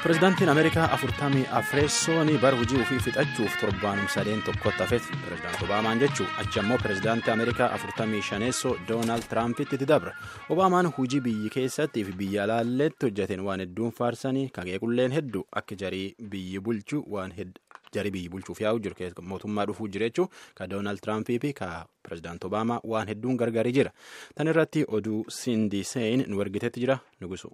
Pireezidaantiin Ameerikaa afurtamii afreessoon bara hojii ofii fixachuuf torbaanum sadeen tokkotti hafeef pireezidaanti Obaamaan jechuun achi ammoo pireezidaantii Ameerikaa afurtamii shaneessoo Doonaald Tiraampitti itti dabra. Obaamaan hojii biyyi keessattii fi biyya alaalleetti hojjeteen waan hedduun faarsanii kageequlleen hedduu akka jarii biyyi bulchuu waan jarii biyyi bulchuuf yaa'u jiru mootummaa dhufuu jira jechuun ka Doonaald Tiraampii fi ka pireezidaanti Obaamaa waan hedduun gargaarii jira. Tan irratti oduu Sindi Seen nu ergitetti jira nugusu.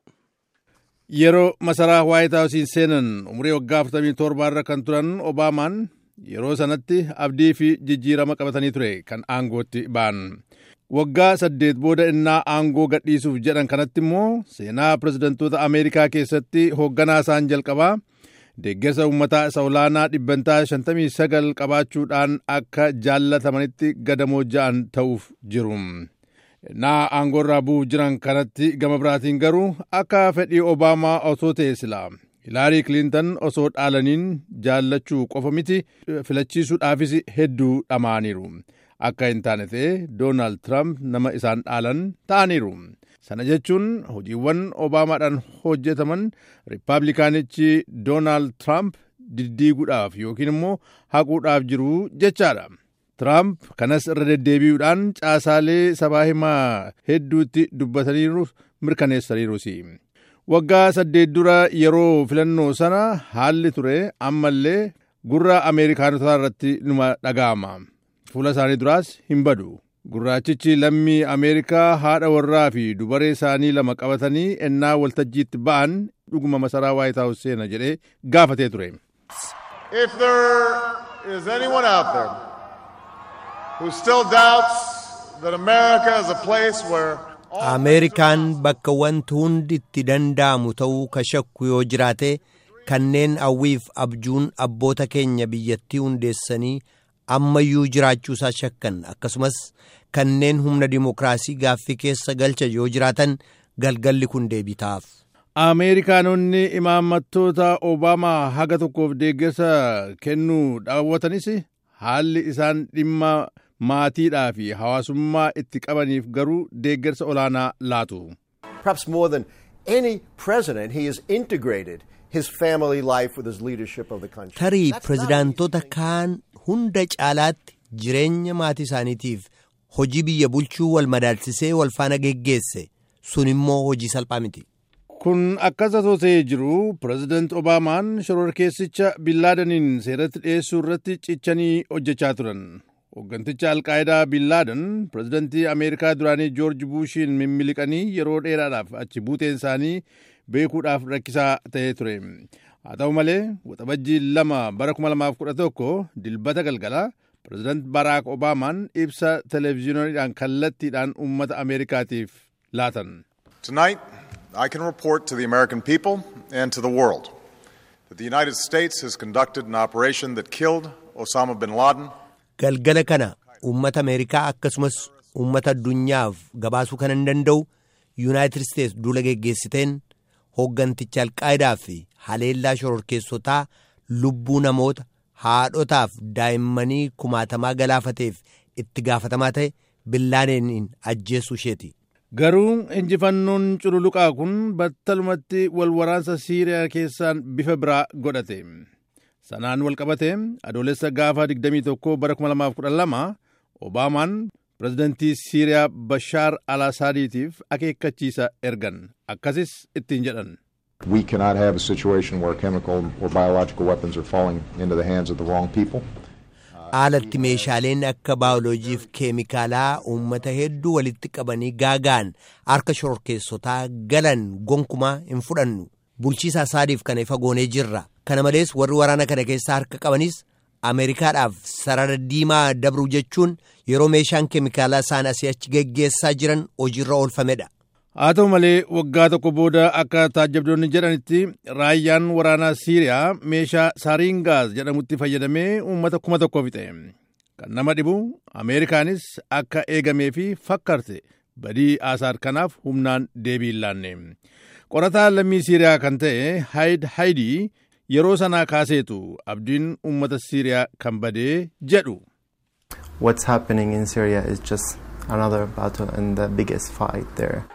Yeroo masaraa Waayit Haawusiin seenan umurii waggaa 47 irra kan turan Obaamaan yeroo sanatti abdii fi jijjiirama qabatanii ture kan aangootti ba'an. Waggaa saddeet booda innaa aangoo gadhiisuuf jedhan kanatti immoo seenaa pirezidantoota Ameerikaa keessatti hoogganaa isaan jalqabaa deeggarsa uummataa isa olaanaa dhibbantaa 59 qabaachuudhaan akka jaallatamanitti gadamoo ja'an ta'uuf jiru. naa aangoorraa bu'uuf jiran kanatti gama biraatiin garuu akka fedhii obaamaa osoo ta'e silaa hilaarii kiliintan osoo dhaalaniin jaallachuu qofa miti filachiisuudhaafis hedduu dhama'aniiru akka hin taane ta'e doonaald tiraamp nama isaan dhaalan ta'aniiru sana jechuun hojiiwwan obaamaadhaan hojjetaman riippaabilikaanichi doonaald tiraamp diddiiguudhaaf yookiin immoo haquudhaaf jiru jechaadha. Tiraamp kanas irra deddeebi'uudhaan caasaalee sabaa himaa hedduutti dubbataniiru mirkaneessaniirus. Waggaa saddeet dura yeroo filannoo sana haalli ture ammallee gurra Ameerikaanotaa irratti numa dhaga'ama. Fuula isaanii duraas hin badu. Gurraachichi lammii Ameerikaa haadha warraa fi dubaree isaanii lama qabatanii ennaa waltajjiitti ba'an dhuguma masaraa Waayit Haawus seena jedhee gaafatee ture. If there is anyone out there who still doubts that America is a place where Ameerikaan bakka wanti hundi itti danda'amu ta'uu ka shakku yoo jiraate kanneen hawwiif abjuun abboota keenya biyyattii hundeessanii ammayyuu jiraachuusaa shakkan akkasumas kanneen humna dimokiraasii gaaffii keessa galcha yoo jiraatan galgalli kun deebii ta'aaf. Ameerikaanonni imaammattoota Obaamaa haga tokkoof deeggarsa kennuu daawwatanis haalli isaan dhimma maatiidhaa fi hawaasummaa itti qabaniif garuu deeggarsa olaanaa laatu. Perhaps more than any president, he has integrated his family life with his leadership of the country. Tarii pirezidaantota kaan hunda caalaatti jireenya maatii isaaniitiif hojii biyya bulchuu wal madaalsisee wal faana geggeesse sun immoo hojii salphaa miti. Kun akkas otoo ta'ee jiru pirezidaant Obaamaan shororkeessicha Billaadaniin seeratti dhiyeessuu irratti cichanii hojjechaa turan. Hoogganticha Alqaayidaa Billaadan pirezidantii Ameerikaa duraanii Joorji Buushiin mimmiliqanii yeroo dheeraadhaaf achi buuteen isaanii beekuudhaaf rakkisaa ta'ee ture. Haa ta'u malee waxabajjii lama bara 2011 dilbata galgala pirezidaant Baraak Obaamaan ibsa televezyiinoodhaan kallattiidhaan uummata Ameerikaatiif laatan. Tonight, I can report to the American people and to the world that the United States has conducted an operation that killed Osama bin Laden. Galgala kana uummata Ameerikaa akkasumas uummata addunyaaf gabaasuu kan hin danda'u Yuunaayitid Isteets duula geggeessiteen hoogganticha Alqaayidaa fi haleellaa shororkeessotaa lubbuu namoota haadhotaaf daa'immanii kumaatamaa galaafateef itti gaafatamaa ta'e billaadaniin ajjeesuu isheeti. Garuu injifannoon cululuqaa kun battalumatti wal waraansa Siiriyaa keessaan bifa biraa godhate. Sanaan wal qabate adoolessa gaafa 21 bara 2012 Obaamaan pirezidantii Siiriyaa Bashaar al-Asaadiitiif akeekkachiisa ergan akkasis ittiin jedhan. We cannot have a situation where chemical or biological weapons are falling into the hands of the wrong people. Haalatti meeshaaleen akka baayoloojiif keemikaalaa uummata hedduu walitti qabanii gaagaan harka shororkeessotaa galan gonkumaa hin fudhannu. Bulchiisa Asaadiif kana ifa goonee jirra. Kana malees warri waraana kana keessaa harka qabanis Ameerikaadhaaf sarara diimaa dabruu jechuun yeroo meeshaan keemikaalaa isaan asii achi geggeessaa jiran hojiirra oolfamedha. Haa ta'u malee waggaa tokko booda akka taajjabdoonni jedhanitti raayyaan waraanaa Siiriyaa meeshaa saariingaaz jedhamutti fayyadamee uummata kuma tokko fixe. Kan nama dhibu Ameerikaanis akka eegamee fi fakkaate badii Asaad kanaaf humnaan deebii hin laanne. Qorataa lammii Siiriyaa kan ta'e Haayid Haayidii yeroo sanaa kaaseetu abdiin uummata Siiriyaa kan badee jedhu. What's happening in Syria is just another battle and the biggest fight there.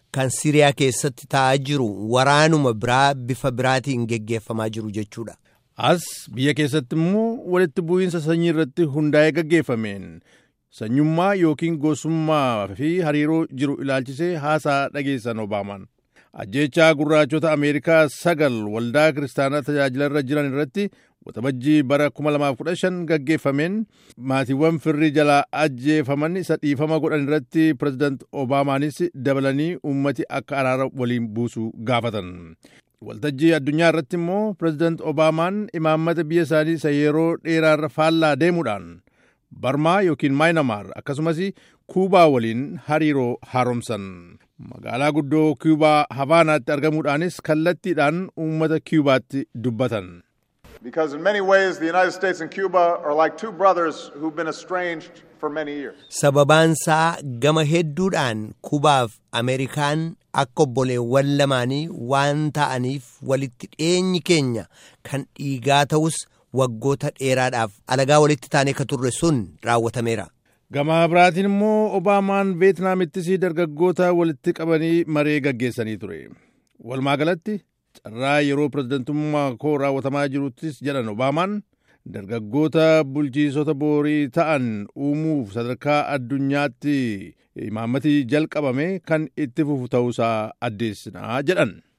kan Siriyaa keessatti ta'aa jiru waraanuma biraa bifa biraatiin geggeeffamaa jiru jechuudha. As biyya keessatti immoo walitti bu'iinsa sanyii irratti hundaa'ee gaggeeffameen sanyummaa yookiin gosummaa fi hariiroo jiru ilaalchisee haasaa dhageessan Obaamaan. Ajjeechaa gurraachota Ameerikaa sagal waldaa kiristaanaa tajaajilarra jiran irratti waxabajjii bara 2015 gaggeeffameen maatiiwwan firrii jalaa ajjeefaman isa dhiifama godhan irratti pirezidaant Obaamaanis dabalanii uummati akka araara waliin buusu gaafatan. Waltajjii addunyaa irratti immoo pirezidaant Obaamaan imaammata biyya isaanii isa yeroo dheeraarra faallaa deemuudhaan Barmaa yookiin Maayinamaar akkasumas Kuubaa waliin hariiroo haaromsan. Magaalaa guddoo Kuubaa Havaanaatti argamuudhaanis kallattiidhaan uummata Kuubaatti dubbatan. Because in many ways, the United States and Cuba are like two brothers who've been estranged for many years. Sababaansaa gama hedduudhaan Kubaaf Ameerikaan akka obboleewwan lamaanii waan ta'aniif walitti dhiyeenyi keenya kan dhiigaa ta'us waggoota dheeraadhaaf alagaa walitti taanee ka turre sun raawwatameera. Gama biraatiin immoo Obaamaan Veetnaamittis dargaggoota walitti qabanii maree gaggeessanii ture. Walumaa galatti carraa yeroo pirezidantummaa koo raawwatamaa jiruttis jedhan Obaamaan dargaggoota bulchiisota boorii ta'an uumuuf sadarkaa addunyaatti imaammatii jalqabame kan itti fufu ta'uusaa addeessinaa jedhan.